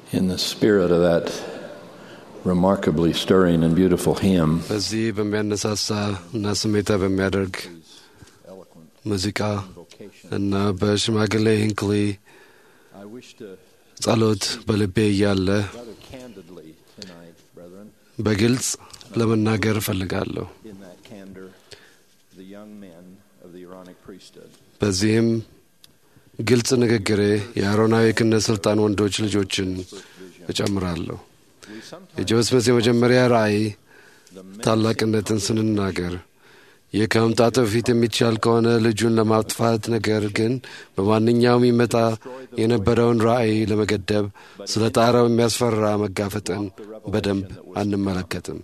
In the spirit of that remarkably stirring and beautiful hymn, በዚህ በሚያነሳሳ እና ስሜታ በሚያደርግ ሙዚቃ እና በሽማግሌ ሂንክሊ I wish to ጸሎት በልቤ እያለ rather candidly tonight, brethren, በግልጽ ለመናገር እፈልጋለሁ። in that candor, the young men of the Aaronic priesthood. በዚህም ግልጽ ንግግሬ የአሮናዊ ክህነት ሥልጣን ወንዶች ልጆችን እጨምራለሁ። We sometimes የጆን ስሚዝ የመጀመሪያ ራእይ ታላቅነትን ስንናገር ይህ ከመምጣቱ በፊት የሚቻል ከሆነ ልጁን ለማጥፋት ነገር ግን በማንኛውም ይመጣ የነበረውን ራእይ ለመገደብ ስለ ጣረው የሚያስፈራ መጋፈጥን በደንብ አንመለከትም።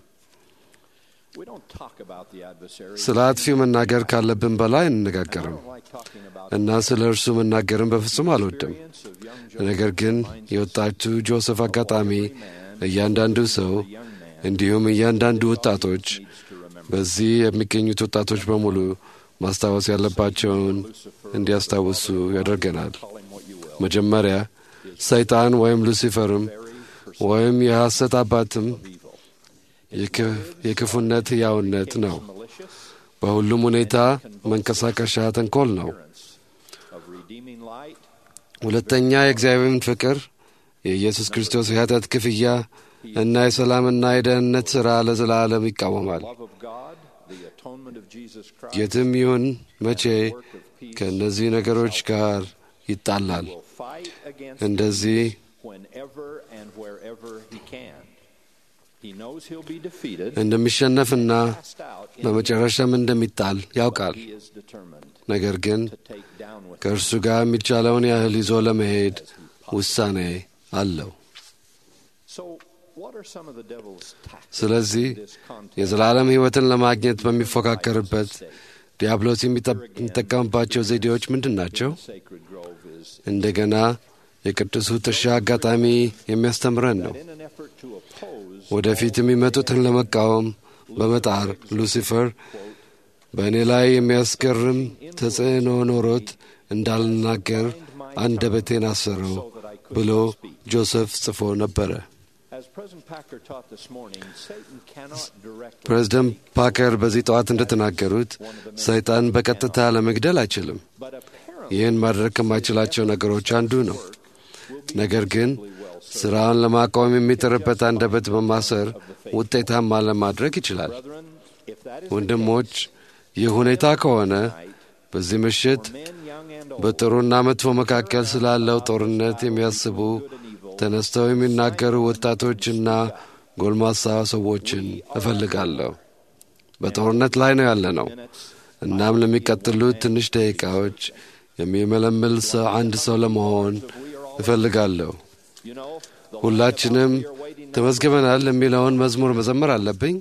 we don't talk about the adversary. ስለ አጥፊው መናገር ካለብን በላይ አንነጋገርም I don't like talking about እና ስለ እርሱ መናገርን በፍጹም አልወድም። experience of young ነገር ግን የወጣቱ ጆሴፍ አጋጣሚ እያንዳንዱ ሰው እንዲሁም እያንዳንዱ ወጣቶች በዚህ የሚገኙት ወጣቶች በሙሉ ማስታወስ ያለባቸውን እንዲያስታውሱ ያደርገናል። calling what you will. መጀመሪያ ሰይጣን ወይም ሉሲፈርም ወይም የሐሰት አባትም የክ- የክፉነት ሕያውነት ነው። Malicious በሁሉም ሁኔታ መንቀሳቀሻ ተንኮል ነው። of redeeming light, ሁለተኛ የእግዚአብሔርን ፍቅር የኢየሱስ ክርስቶስ የኃጢአት ክፍያ እና የሰላምና የደህንነት ሥራ ለዘላለም ይቃወማል። love of God, the atonement of Jesus Christ የትም ይሁን መቼ ከእነዚህ ነገሮች ጋር ይጣላል። will fight against እንደዚህ whenever and wherever he can. He knows he'll be defeated, እንደሚሸነፍና cast out, in በመጨረሻም እንደሚጣል ያውቃል። he is determined ነገር ግን to take down with ከእርሱ ጋር የሚቻለውን ያህል ይዞ ለመሄድ ውሳኔ አለው። So, what are some of the devil's tactics ስለዚህ in this contest? የዘላለም ሕይወትን ለማግኘት በሚፎካከርበት ዲያብሎስ የሚጠ- የሚጠቀምባቸው ዘዴዎች ምንድን ናቸው? Sacred Grove is እንደገና የቅዱሱ ጥሻ አጋጣሚ የሚያስተምረን ነው። in an effort to oppose ወደፊት የሚመጡትን ለመቃወም በመጣር ሉሲፈር በእኔ ላይ የሚያስገርም ተጽዕኖ ኖሮት እንዳልናገር አንደበቴን አሰረው ብሎ ጆሴፍ ጽፎ ነበረ። As President Packer taught this morning, Satan cannot directly ፕሬዝደንት ፓከር በዚህ ጠዋት እንደተናገሩት ሰይጣን በቀጥታ ለመግደል አይችልም። but apparently ይህን ማድረግ ከማይችላቸው ነገሮች አንዱ ነው። ነገር ግን ስራውን ለማቆም የሚጥርበት አንደበት በማሰር ውጤታማ ለማድረግ ይችላል። brethren, if that is ወንድሞች፣ ይህ ሁኔታ ከሆነ በዚህ ምሽት men young and old በጥሩና መጥፎ መካከል ስላለው ጦርነት የሚያስቡ ተነስተው የሚናገሩ ወጣቶችና ጎልማሳ ሰዎችን እፈልጋለሁ። በጦርነት ላይ ነው ያለ ነው። እናም ለሚቀጥሉት ትንሽ ደቂቃዎች የሚመለምል ሰው አንድ ሰው ለመሆን እፈልጋለሁ። you know, the ሁላችንም ተመዝግበናል የሚለውን መዝሙር መዘመር አለብኝ።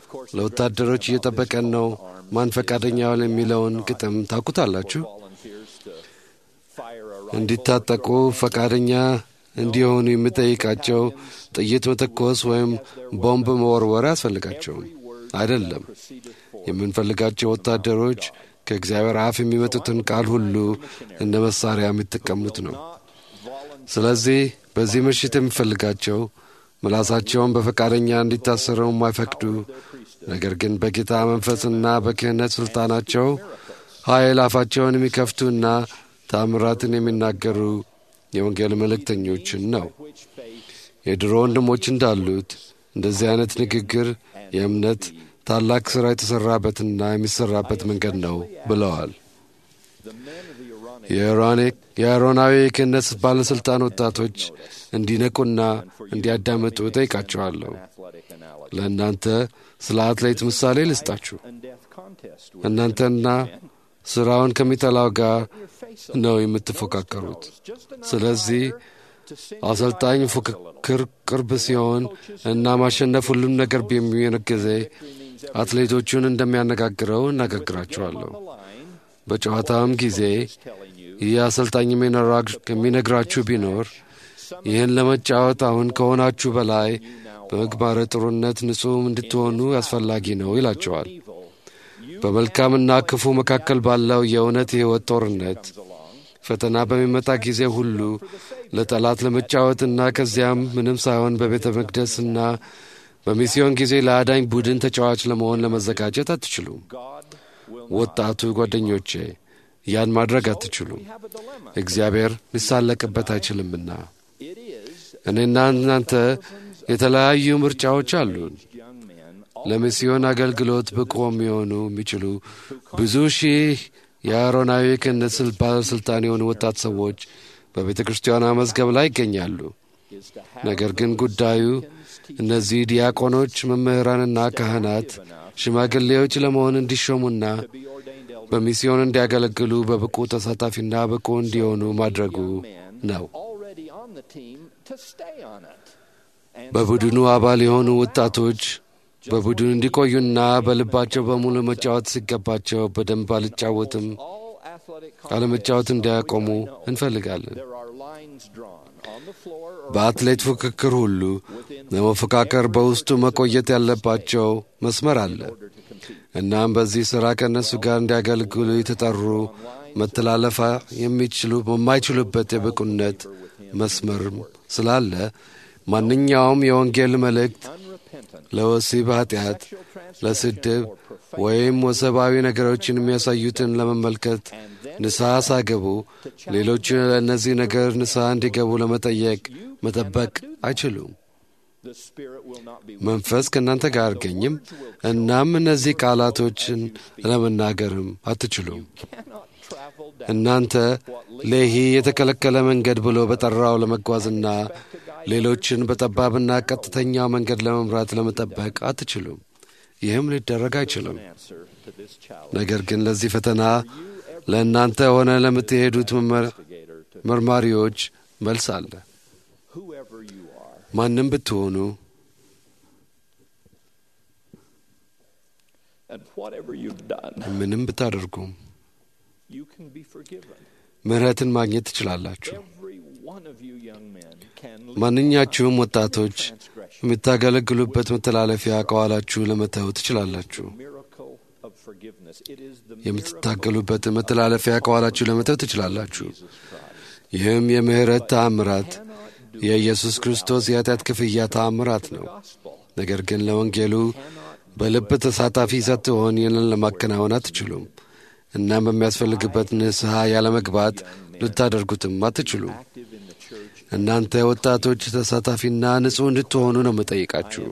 ለወታደሮች እየጠበቀን ነው፣ ማን ፈቃደኛውን የሚለውን ግጥም ታውቁታላችሁ። volunteers to fire a እንዲታጠቁ ፈቃደኛ እንዲሆኑ የሚጠይቃቸው ጥይት መተኮስ ወይም ቦምብ መወርወር አያስፈልጋቸውም። አይደለም። የምንፈልጋቸው ወታደሮች ከእግዚአብሔር አፍ የሚመጡትን ቃል ሁሉ እንደ መሳሪያ የሚጠቀሙት ነው። ስለዚህ በዚህ ምሽት የሚፈልጋቸው ምላሳቸውን በፈቃደኛ እንዲታሰረው የማይፈቅዱ ነገር ግን በጌታ መንፈስና በክህነት ሥልጣናቸው ኃይል አፋቸውን የሚከፍቱና ታምራትን የሚናገሩ የወንጌል መልእክተኞችን ነው። የድሮ ወንድሞች እንዳሉት እንደዚህ አይነት ንግግር የእምነት ታላቅ ሥራ የተሠራበትና የሚሠራበት መንገድ ነው ብለዋል። የአሮኒክ የአሮናዊ የክህነት ባለሥልጣን ወጣቶች እንዲነቁና እንዲያዳምጡ ጠይቃቸዋለሁ። athletic analogy ለእናንተ ስለ አትሌት ምሳሌ ልስጣችሁ። and death contest እናንተና ሥራውን ከሚጠላው ጋር ነው የምትፎካከሩት። ስለዚህ አሰልጣኝ ፉክክር ቅርብ ሲሆን እና ማሸነፍ ሁሉም ነገር በሚሆን ጊዜ አትሌቶቹን እንደሚያነጋግረው እነጋግራቸዋለሁ። በጨዋታውም ጊዜ ይህ አሰልጣኝ የሚነግራችሁ ቢኖር ይህን ለመጫወት አሁን ከሆናችሁ በላይ በምግባረ ጥሩነት ንጹሕ እንድትሆኑ አስፈላጊ ነው ይላቸዋል። በመልካምና ክፉ መካከል ባለው የእውነት የሕይወት ጦርነት ፈተና በሚመጣ ጊዜ ሁሉ ለጠላት ለመጫወትና ከዚያም ምንም ሳይሆን በቤተ መቅደስና በሚስዮን ጊዜ ለአዳኝ ቡድን ተጫዋች ለመሆን ለመዘጋጀት አትችሉም። ወጣቱ ጓደኞቼ ያን ማድረግ አትችሉም። እግዚአብሔር ሊሳለቅበት አይችልምና እኔና እናንተ የተለያዩ ምርጫዎች አሉን። ለሚስዮን አገልግሎት ብቁ የሚሆኑ የሚችሉ ብዙ ሺህ የአሮናዊ ክህነት ባለሥልጣን የሆኑ ወጣት ሰዎች በቤተ ክርስቲያኗ መዝገብ ላይ ይገኛሉ። ነገር ግን ጉዳዩ እነዚህ ዲያቆኖች፣ መምህራንና ካህናት ሽማግሌዎች ለመሆን እንዲሾሙና በሚስዮን እንዲያገለግሉ በብቁ ተሳታፊና ብቁ እንዲሆኑ ማድረጉ ነው። በቡድኑ አባል የሆኑ ወጣቶች በቡድኑ እንዲቆዩና በልባቸው በሙሉ መጫወት ሲገባቸው በደንብ አልጫወትም አለመጫወት እንዲያቆሙ እንፈልጋለን። በአትሌት ፉክክር ሁሉ ለመፎካከር በውስጡ መቆየት ያለባቸው መስመር አለ። እናም በዚህ ሥራ ከእነሱ ጋር እንዲያገለግሉ የተጠሩ መተላለፋ የሚችሉ በማይችሉበት የብቁነት መስመር ስላለ ማንኛውም የወንጌል መልእክት ለወሲብ ኃጢአት፣ ለስድብ ወይም ወሰባዊ ነገሮችን የሚያሳዩትን ለመመልከት ንስሐ ሳገቡ ሌሎች ለእነዚህ ነገር ንስሐ እንዲገቡ ለመጠየቅ መጠበቅ አይችሉም። መንፈስ ከእናንተ ጋር አይገኝም። እናም እነዚህ ቃላቶችን ለመናገርም አትችሉም። እናንተ ሌሂ የተከለከለ መንገድ ብሎ በጠራው ለመጓዝና ሌሎችን በጠባብና ቀጥተኛው መንገድ ለመምራት ለመጠበቅ አትችሉም። ይህም ሊደረግ አይችልም። ነገር ግን ለዚህ ፈተና ለእናንተ ሆነ ለምትሄዱት መርማሪዎች መልስ አለ። ማንም ብትሆኑ ምንም ብታደርጉም ምሕረትን ማግኘት ትችላላችሁ። ማንኛችሁም ወጣቶች የምታገለግሉበት መተላለፊያ ከኋላችሁ ለመተው ትችላላችሁ። የምትታገሉበት መተላለፊያ ከኋላችሁ ለመተው ትችላላችሁ። ይህም የምሕረት ተአምራት የኢየሱስ ክርስቶስ የኃጢአት ክፍያ ተአምራት ነው። ነገር ግን ለወንጌሉ በልብ ተሳታፊ ሳትሆን ይህንን ለማከናወን አትችሉም። እናም በሚያስፈልግበት ንስሐ ያለመግባት ልታደርጉትም አትችሉም። እናንተ ወጣቶች ተሳታፊና ንጹሕ እንድትሆኑ ነው የምጠይቃችሁ።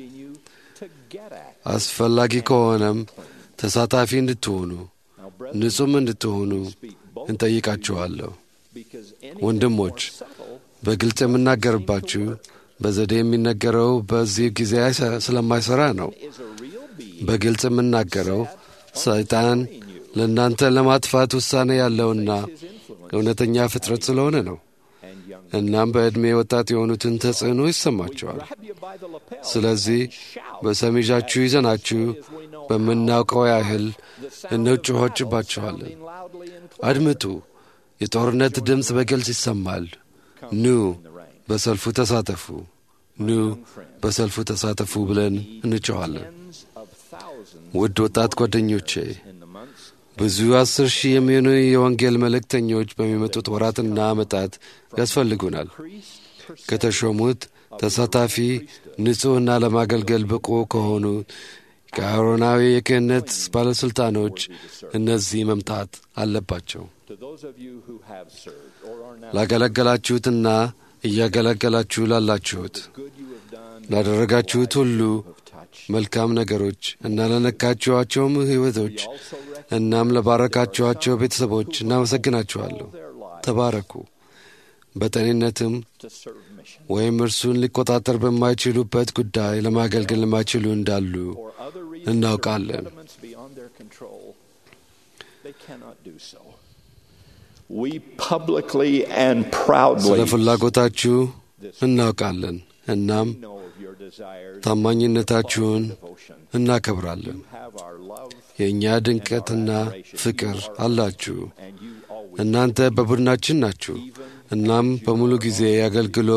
አስፈላጊ ከሆነም ተሳታፊ እንድትሆኑ ንጹሕም እንድትሆኑ እንጠይቃችኋለሁ። ወንድሞች በግልጽ የምናገርባችሁ በዘዴ የሚነገረው በዚህ ጊዜ ስለማይሠራ ነው። በግልጽ የምናገረው ሰይጣን ለእናንተ ለማጥፋት ውሳኔ ያለውና እውነተኛ ፍጥረት ስለሆነ ነው። እናም በዕድሜ ወጣት የሆኑትን ተጽዕኖ ይሰማቸዋል። ስለዚህ በሰሚዣችሁ ይዘናችሁ በምናውቀው ያህል እንጮሆችባችኋለን። አድምጡ፣ የጦርነት ድምፅ በግልጽ ይሰማል። ኑ በሰልፉ ተሳተፉ፣ ኑ በሰልፉ ተሳተፉ ብለን እንጮኋለን። ውድ ወጣት ጓደኞቼ ብዙ አስር ሺህ የሚሆኑ የወንጌል መልእክተኞች በሚመጡት ወራትና ዓመታት ያስፈልጉናል። ከተሾሙት ተሳታፊ ንጹሕና ለማገልገል ብቁ ከሆኑ ከአሮናዊ የክህነት ባለሥልጣኖች እነዚህ መምጣት አለባቸው። ላገለገላችሁትና እያገለገላችሁ ላላችሁት ላደረጋችሁት ሁሉ መልካም ነገሮች እና ለነካችኋቸውም ሕይወቶች እናም ለባረካችኋቸው ቤተሰቦች እናመሰግናችኋለሁ። ተባረኩ። በጤንነትም ወይም እርሱን ሊቆጣጠር በማይችሉበት ጉዳይ ለማገልገል የማይችሉ እንዳሉ እናውቃለን። ስለ ፍላጎታችሁ እናውቃለን። እናም ታማኝነታችሁን እናከብራለን። የእኛ ድንቀትና ፍቅር አላችሁ። እናንተ በቡድናችን ናችሁ። እናም በሙሉ ጊዜ አገልግሎ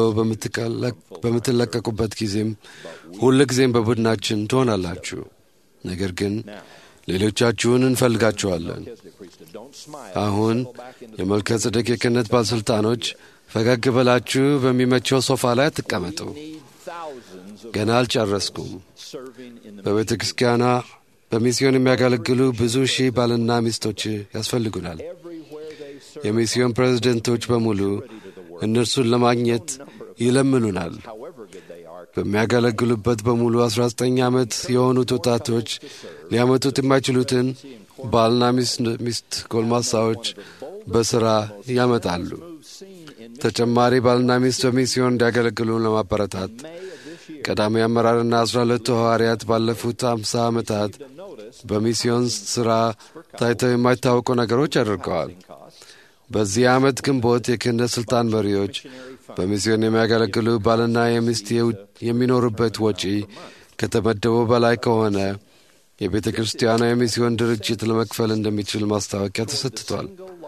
በምትለቀቁበት ጊዜም ሁል ጊዜም በቡድናችን ትሆናላችሁ። ነገር ግን ሌሎቻችሁን እንፈልጋችኋለን። Melchizedek priesthood. Don't smile. አሁን Settle back into the የመልከ ጸደቅ የክህነት ባለሥልጣኖች ፈገግ ብላችሁ በሚመቸው ሶፋ ላይ አትቀመጡ። need thousands of ገና አልጨረስኩም። serving in the በቤተ ክርስቲያኗ በሚስዮን የሚያገለግሉ ብዙ ሺህ ባልና ሚስቶች ያስፈልጉናል። everywhere they serve. የሚስዮን ፕሬዝደንቶች በሙሉ እነርሱን ለማግኘት ይለምኑናል። However good they are, በሚያገለግሉበት በሙሉ 19 ዓመት የሆኑት ወጣቶች ሊያመጡት የማይችሉትን ባልና ሚስት- ሚስት ጎልማሳዎች በሥራ ያመጣሉ። move seen in ተጨማሪ ባልና ሚስት በሚስዮን እንዲያገለግሉ ለማበረታት May of this year. ቀዳሚ አመራርና አስራ ሁለቱ ሐዋርያት ባለፉት አምሳ ዓመታት To notice በሚስዮን ሥራ ታይተው የማይታወቁ ነገሮች አድርገዋል። costs, በዚህ ዓመት ግንቦት የክህነት ሥልጣን መሪዎች በሚስዮን የሚያገለግሉ ባልና የሚስት የው- የሚኖሩበት ወጪ ከተመደበው በላይ ከሆነ የቤተ ክርስቲያኗ የሚስዮን ድርጅት ለመክፈል እንደሚችል ማስታወቂያ ተሰጥቷል።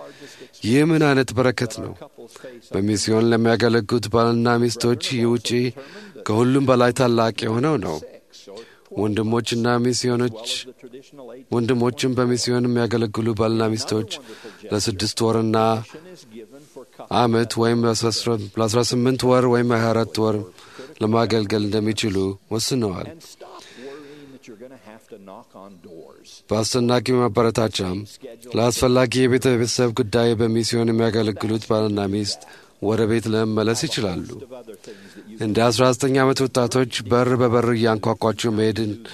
ይህ ምን አይነት በረከት ነው! couples face በሚስዮን ለሚያገለግሉት ባልና ሚስቶች ይህ ውጪ ከሁሉም በላይ ታላቅ የሆነው ነው። six or ወንድሞችና ሚስዮኖች the traditional eight ወንድሞችም በሚስዮን የሚያገለግሉ ባልና ሚስቶች ለስድስት ወርና is given for ዓመት ወይም ለአስራ ስምንት ወር ወይም ሀያ አራት ወር ለማገልገል እንደሚችሉ ወስነዋል። and stop worrying that you're going to have to knock on doors. በአስደናቂ ማበረታቻም ለአስፈላጊ የቤተሰብ ጉዳይ በሚስዮን የሚያገለግሉት ባልና ሚስት ወደ ቤት ለመመለስ ይችላሉ። Of other things that you እንደ 19 ዓመት ወጣቶች በር በበር እያንኳኳችሁ መሄድ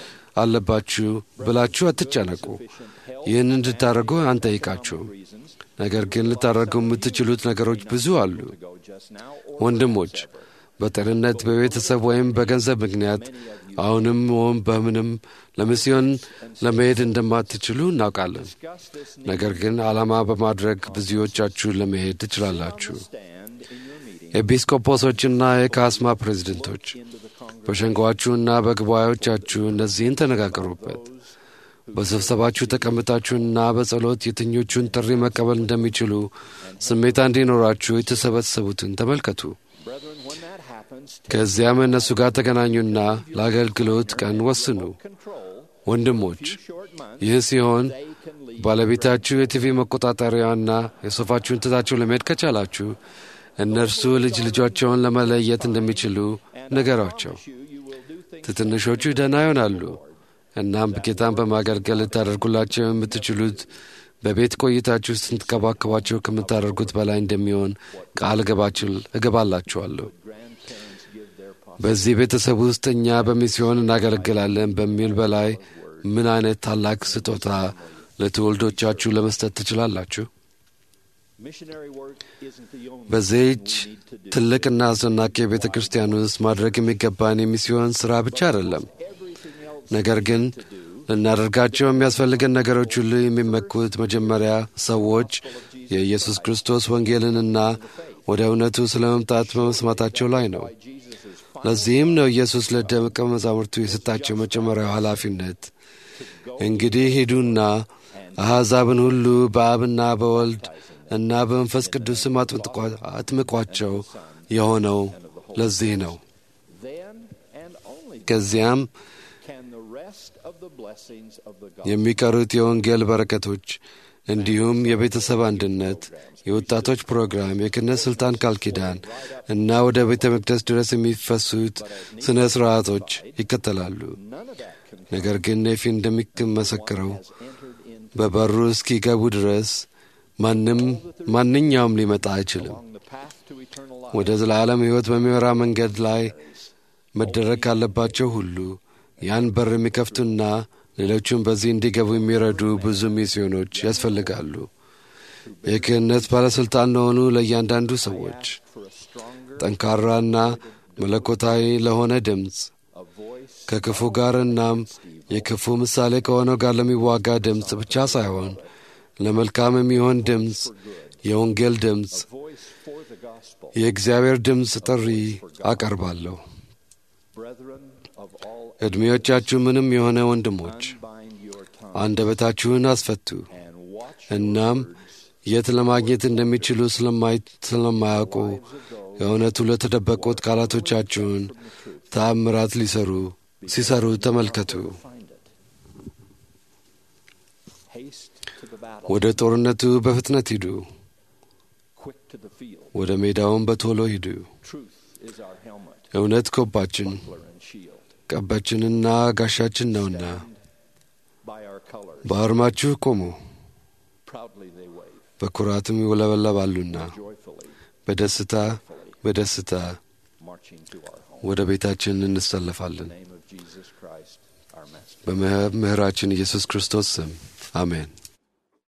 አለባችሁ ብላችሁ አትጨነቁ። ይህን እንድታደርጉ አንጠይቃችሁም። reasons ነገር ግን ልታደርጉ የምትችሉት ነገሮች ብዙ አሉ። go just now or ወንድሞች በጤንነት በቤተሰብ ወይም በገንዘብ ምክንያት አሁንም ወይም በምንም ለሚስዮን ለመሄድ እንደማትችሉ እናውቃለን። discuss this ነገር ግን ዓላማ በማድረግ ብዙዎቻችሁ ለመሄድ ትችላላችሁ። stand in your meeting ኤጲስቆጶሶችና የካስማ ፕሬዝደንቶች into the Congress በሸንጓችሁና በጉባኤዎቻችሁ እነዚህን ተነጋገሩበት። በስብሰባችሁ ተቀምጣችሁና በጸሎት የትኞቹን ጥሪ መቀበል እንደሚችሉ ስሜታ እንዲኖራችሁ የተሰበሰቡትን ተመልከቱ። brethren when that happens ከዚያም እነሱ ጋር ተገናኙና ለአገልግሎት ቀን ወስኑ። control ወንድሞች short months ይህ ሲሆን they can leave ባለቤታችሁ የቲቪ መቆጣጠሪያና የሶፋችሁን ትታችሁ ለመሄድ ከቻላችሁ እነርሱ ልጅ ልጆቻቸውን ለመለየት እንደሚችሉ ንገሯቸው። you you will do things ትንሾቹ ደህና ይሆናሉ። እናም ጌታን በማገልገል ልታደርጉላቸው የምትችሉት በቤት ቆይታችሁ ስትንከባከቧቸው ከምታደርጉት በላይ እንደሚሆን ቃል እገባችል- እገባላችኋለሁ። grandparents give their pos- በዚህ ቤተሰብ ውስጥ እኛ በሚስዮን እናገለግላለን በሚል በላይ ምን አይነት ታላቅ ስጦታ ለትውልዶቻችሁ ለመስጠት ትችላላችሁ? missionary work isn't the only በዚህች thing we need to do. ትልቅና አስደናቂ የቤተ ክርስቲያን ውስጥ ማድረግ የሚገባን የሚስዮን ሥራ ብቻ አይደለም። everything else ነገር ግን ልናደርጋቸው የሚያስፈልገን ነገሮች ሁሉ የሚመኩት መጀመሪያ ሰዎች የኢየሱስ ክርስቶስ ወንጌልንና ወደ እውነቱ ስለ መምጣት በመስማታቸው ላይ ነው። Jesus is ለዚህም ነው ኢየሱስ ለደቀ መዛሙርቱ የሰጣቸው መጀመሪያው ኃላፊነት እንግዲህ ሂዱና አሕዛብን ሁሉ በአብና በወልድ እና በመንፈስ ቅዱስም አጥምጥቋ- አጥምቋቸው የሆነው ለዚህ ነው። then and only ከዚያም can the rest of the blessings of the gospel የሚቀሩት የወንጌል በረከቶች እንዲሁም የቤተሰብ አንድነት፣ የወጣቶች ፕሮግራም፣ የክህነት ሥልጣን ቃል ኪዳን እና ወደ ቤተ መቅደስ ድረስ የሚፈሱት ሥነ ሥርዓቶች ይከተላሉ። none of that can ነገር ግን ኔፊ እንደሚመሰክረው entered in በበሩ እስኪገቡ ድረስ ማንም ማንኛውም ሊመጣ አይችልም። along the path to eternal life ወደ ዘላለም ሕይወት በሚመራ መንገድ ላይ መደረግ ካለባቸው ሁሉ ያን በር የሚከፍቱና ሌሎቹም በዚህ እንዲገቡ የሚረዱ ብዙ ሚስዮኖች ያስፈልጋሉ። የክህነት ባለሥልጣን ለሆኑ ለእያንዳንዱ ሰዎች for a stronger ጠንካራና መለኮታዊ ለሆነ ድምፅ a voice ከክፉ ጋር እናም የክፉ ምሳሌ ከሆነው ጋር ለሚዋጋ ድምፅ ብቻ ሳይሆን ለመልካም የሚሆን ድምፅ፣ የወንጌል ድምፅ፣ voice for the gospel የእግዚአብሔር ድምፅ ጥሪ አቀርባለሁ። brethren of all ዕድሜዎቻችሁ ምንም የሆነ ወንድሞች unbind your tongue አንደበታችሁን አስፈቱ። and watch እናም የት ለማግኘት እንደሚችሉ ስለማይ- ስለማያውቁ የእውነቱ ለተደበቁት ቃላቶቻችሁን ተአምራት ሊሰሩ ሲሰሩ ተመልከቱ። find it Haste to the battle. ወደ ጦርነቱ በፍጥነት ሂዱ፣ Quick to the field. ወደ ሜዳውን በቶሎ ሂዱ። Truth is our helmet, እውነት ኮባችን buckler, and shield. ቀባችንና ጋሻችን ነውና Stand by our colors. በአርማችሁ ቆሙ፣ Proudly they wave, በኩራትም ይውለበለባሉና joyfully, በደስታ በደስታ marching to our home. ወደ ቤታችን In the እንሰለፋለን። name of Jesus Christ, our Master. በምህራችን ኢየሱስ ክርስቶስ ስም አሜን።